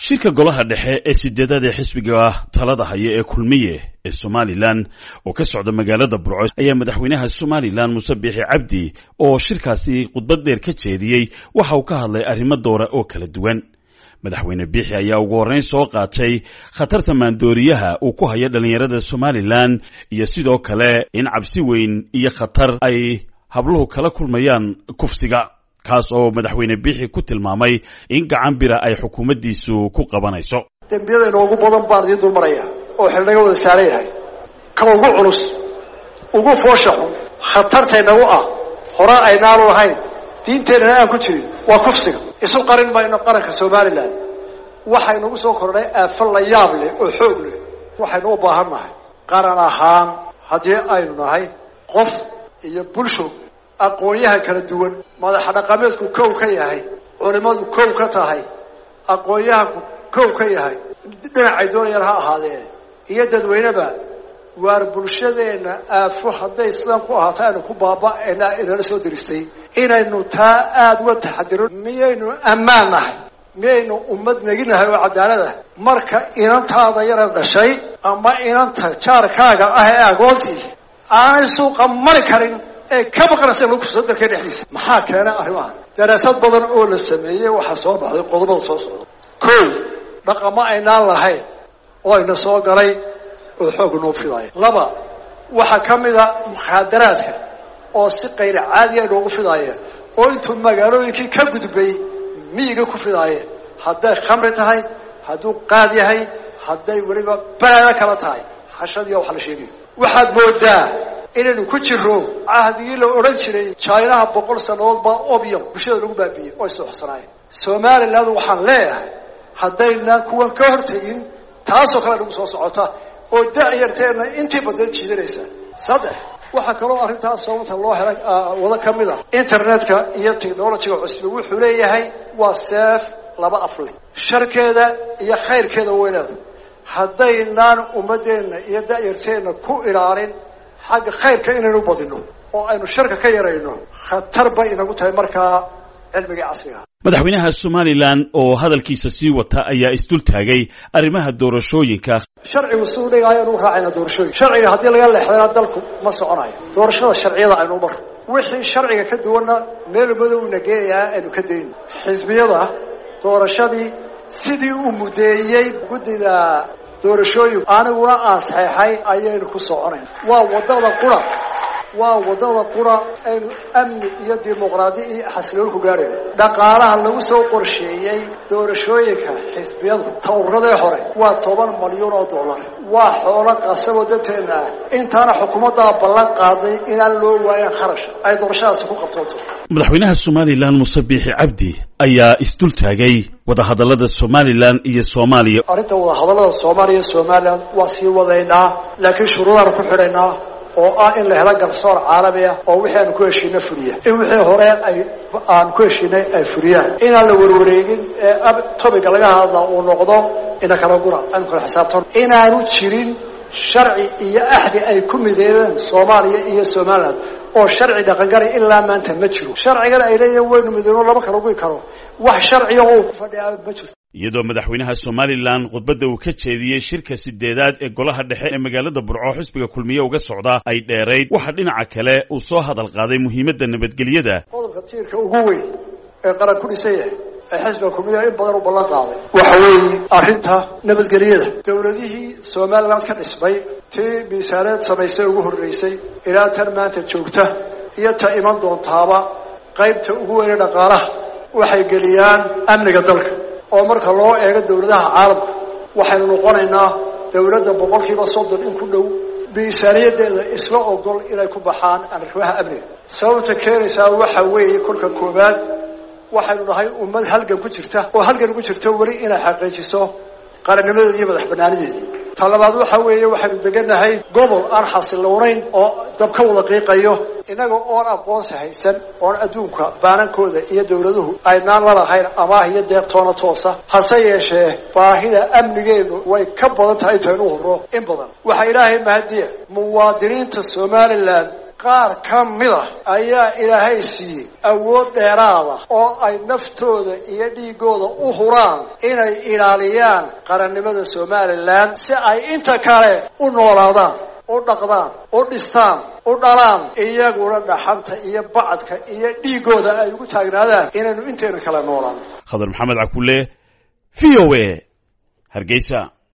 shirka golaha dhexe ee sideedada ee xisbiga talada haya ee kulmiye ee somalilan oo ka socda magaalada burco ayaa madaxweynaha somalilan muuse biixi cabdi oo shirkaasi khudbad dheer ka jeediyey waxa uu ka hadlay arrimo doora oo kala duwan madaxweyne biixi ayaa ugu horreyn soo qaatay khatarta maandooriyaha uu ku hayo dhallinyarada somalilan iyo sidoo kale in cabsi weyn iyo khatar ay habluhu kala kulmayaan kufsiga kaas oo madaxweyne biixi ku tilmaamay in gacan bira ay xukuumaddiisu ku qabanayso dembiyada inoogu badan baan idiin dul maraya oo xildhiga wada saaran yahay ka ugu culus ugu foosha xun khatartaynagu ah hore aynaanu lahayn diinteennana aan ku jirin waa kufsiga isu qarin mayno qaranka somalilan waxaynagu soo kordhay aafo la yaab leh oo xoog leh waxaynu u baahan nahay qaran ahaan haddii aynu nahay qof iyo bulsho aqoonyahan kala duwan madaxa dhaqameedku kow ka yahay culimadu kow ka tahay aqoonyahanku kow ka yahay dhinacay doonayaan ha ahaadeen iyo dadweyneba waar bulshadeenna aafo hadday sidan ku ahaato aynu ku baaba'ena inala soo diristay inaynu taa aada uga taxadiro miyaynu ammaan nahay miyaynu ummad neginahay oo cadaalad ah marka inantaada yara dhashay ama inanta jaarkaaga ah ee agoontii aanay suuqa mari karin ee ka baqanaysa lagu kursado dalka dhexdiisa maxaa keena arrimahan daraasad badan oo la sameeyey waxaa soo baxday qodobada soo socda kow dhaqamo aynaan lahayn oo ayna soo galay oo xoog noo fidaaya laba waxaa ka mida mukhaadaraadka oo si kayra caadiya inoogu fidaaya oo intuu magaalooyinkii ka gudbay miyiga ku fidaayeen hadday khamri tahay hadduu qaad yahay hadday weliba balaado kala tahay xashadiiya waxa la sheegayo waxaad moodaa inaynu ku jiro cahdigii la odhan jiray jinaha boqol sannadood baa obium bulshada lagu baabiiyey oo isooxsanaayeen somaliland waxaan leeyahay haddaynaan kuwan ka hortegin taasoo kale nagu soo socota oo da-yarteenna intii badan jiidanaysa saddex waxaa kaloo arrintaas sababta loo helay wada ka mid ah internetka iyo technologyga cusbi wuxuu leeyahay waa seef laba afle sharkeeda iyo khayrkeeda weynaada haddaynaan ummadeenna iyo da-yarteenna ku ilaalin xagga khayrka inaynu badino oo aynu sharka ka yarayno khatar bay inagu tahay markaa cilmigii casriga madaxweynaha somalilan oo hadalkiisa sii wata ayaa isdul taagay arrimaha doorashooyinka sharcigu si u dhigaayo anu raacayna doorashooyin sharciga haddii laga leexdana dalku ma soconayo doorashada sharciyada aynu mar wixii sharciga ka duwanna meel madowna geenayaa aynu ka dayno xisbiyada doorashadii sidii uu mudeeyey guddida doorashooyin aniguna aan saxeexay ayaynu ku soconayn waa wadada qura waa wadada qura aynu amni iyo dimuqraadi iyo xasiloon ku gaarayno dhaqaalaha lagu soo qorsheeyey doorashooyinka xisbiyadu tawradee hore waa toban malyuun oo dollar waa xoolo qasaboo danteena ah intaana xukuumaddaa ballan qaaday inaan loo waayan kharash ay doorashadaasi ku qabtoonto madaxweynaha somalilan muuse biixi cabdi ayaa isdul taagay wadahadallada somalilan iyo soomaaliya arrinta wadahadallada soomaaliya iyo somalilan waa sii wadaynaa laakiin shuruudaanu ku xidhaynaa oo ah in la helo garsoor caalami ah oo wixii aanu ku heshiina fuliya in wixii hore ay aan ku heshiinay ay fuliyaan inaan la warwareegin ee tobiga laga hadla uu noqdo ina kala gura aynu kala xisaabtan inaanu jirin sharci iyo axdi ay ku mideebeen soomaaliya iyo somaliland oo sharci dhaqangalay ilaa maanta ma jiro sharcigan ay leeyihin waynu midoono lama kala guyi karo wax sharciga oo ku fadhiyaa ma jirto iyadoo madaxweynaha somalilan khudbadda uu ka jeediyey shirka sideedaad ee golaha dhexe ee magaalada burco xisbiga kulmiye uga socda ay dheerayd waxaa dhinaca kale uu soo hadal qaaday muhiimadda nabadgelyada qodobka tiirka ugu weyn ee qaran ku dhisan yahay ee xisbiga kulmiye in badan u ballan qaaday waxa weeye arrinta nabadgelyada dowladihii somaliland ka dhismay tii miisaaneed samaysay ugu horreysay ilaa tan maanta joogta iyo ta iman doontaaba qaybta ugu weyne dhaqaalaha waxay geliyaan amniga dalka oo marka loo eego dawladaha caalamka waxaynu noqonaynaa dawladda boqolkiiba soddon in ku dhow miisaaniyadeeda isla ogol inay ku baxaan arrimaha amniga sababta keenaysaa waxa weeye kolka koowaad waxaynu nahay ummad halgan ku jirta oo halgan ugu jirta weli inay xaqiijiso qarannimadeeda iyo madax banaanideedii ta labaad waxa weeye waxaynu degannahay gobol aan xasiloonayn oo dab ka wada qiiqayo innaga oon aqoonsi haysan oon adduunka baanankooda iyo dawladuhu aynaan lalahayn amaah iyo deeqtoona toosa hase yeeshee baahida amnigeenu way ka badan tahay intaynu hurro in badan waxaa ilaahay mahadiya muwaadiniinta somalilan qaar ka mid a ayaa ilaahay siiyey awood dheeraada oo ay naftooda iyo dhiigooda u huraan inay ilaaliyaan qarannimada somalilan si ay inta kale u noolaadaan u dhaqdaan u dhistaan u dhalaan iyaguna dhaxanta iyo bacadka iyo dhiigooda ay ugu taagnaadaan inaynu inteena kale noolaan khadar maxamed cakulle v o a hargeysa